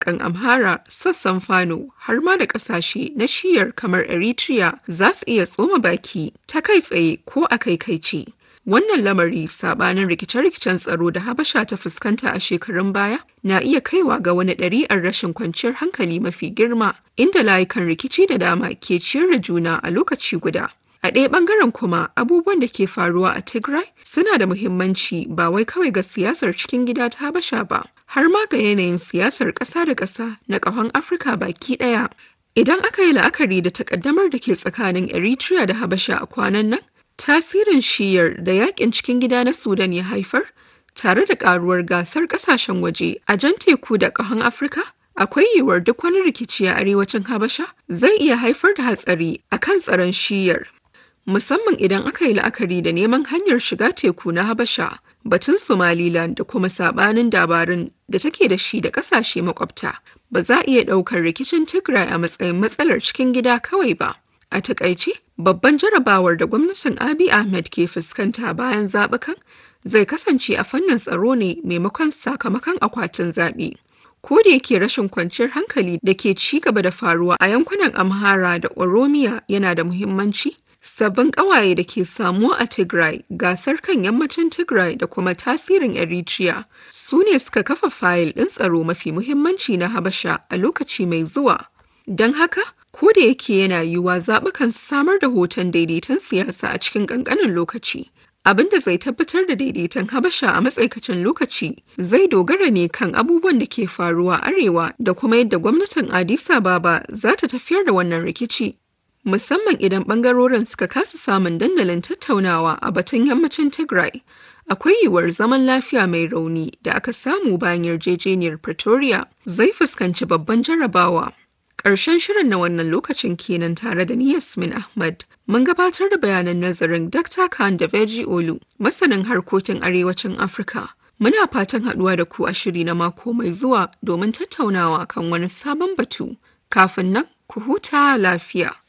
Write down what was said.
kan Amhara, sassan Fano, har ma da ƙasashe na shiyar kamar Eritrea za su iya tsoma baki ta kai tsaye ko a kai kai ce. Wannan lamari sabanin rikice-rikicen tsaro da Habasha ta fuskanta a shekarun baya na iya kaiwa ga wani ɗari'ar rashin kwanciyar hankali mafi girma inda layukan rikici da dama ke ciyar da juna a lokaci guda. A ɗaya ɓangaren kuma abubuwan da ke faruwa a Tigray suna da muhimmanci ba wai kawai ga siyasar cikin gida ta Habasha ba, har ma ga yanayin siyasar ƙasa da ƙasa na ƙahon Afirka baki ɗaya. Idan aka yi la'akari da takaddamar da ke tsakanin Eritrea da Habasha a kwanan nan, tasirin shiyar da yakin cikin gida na Sudan ya haifar, tare da ƙaruwar gasar ƙasashen waje a jan teku da ƙahon Afirka, akwai yiwuwar duk wani rikici a arewacin Habasha zai iya haifar da hatsari a kan tsaron shiyar. musamman idan aka yi la'akari da neman hanyar shiga teku na Habasha, batun Somaliland da kuma sabanin dabarun da take da shi da kasashe makwabta. Ba za a iya ɗaukar rikicin Tigray a matsayin matsalar cikin gida kawai ba. A takaice, babban jarabawar da gwamnatin Abiy Ahmed ke fuskanta bayan zaɓukan zai kasance a fannin tsaro ne maimakon sakamakon akwatin zaɓe. ko da yake rashin kwanciyar hankali da ke ci gaba da faruwa a yankunan Amhara da Oromiya yana da muhimmanci, sabbin ƙawaye da ke samuwa a Tigray, gasar kan yammacin Tigray da kuma tasirin Eritrea su ne suka kafa fayil ɗin tsaro mafi muhimmanci na Habasha a lokaci mai zuwa. Don haka, ko da yake yana yiwuwa zaɓukan samar da hoton daidaiton siyasa a cikin ƙanƙanin lokaci. Abin da zai tabbatar da daidaiton Habasha a matsaikacin lokaci zai dogara ne kan abubuwan da ke faruwa arewa da kuma yadda gwamnatin Addis Ababa za ta tafiyar da wannan rikici. musamman idan bangarorin suka kasa samun dandalin tattaunawa a batun yammacin Tigray. Akwai yiwuwar zaman lafiya mai rauni da aka samu bayan yarjejeniyar Pretoria zai fuskanci babban jarabawa. Ƙarshen shirin na wannan lokacin kenan tare da ni Yasmin Ahmad. Mun gabatar da bayanan nazarin Dr. Khan da Veji Olu, masanin harkokin arewacin Afirka. Muna fatan haɗuwa da ku a shiri na mako mai zuwa domin tattaunawa kan wani sabon batu. Kafin nan, ku huta lafiya.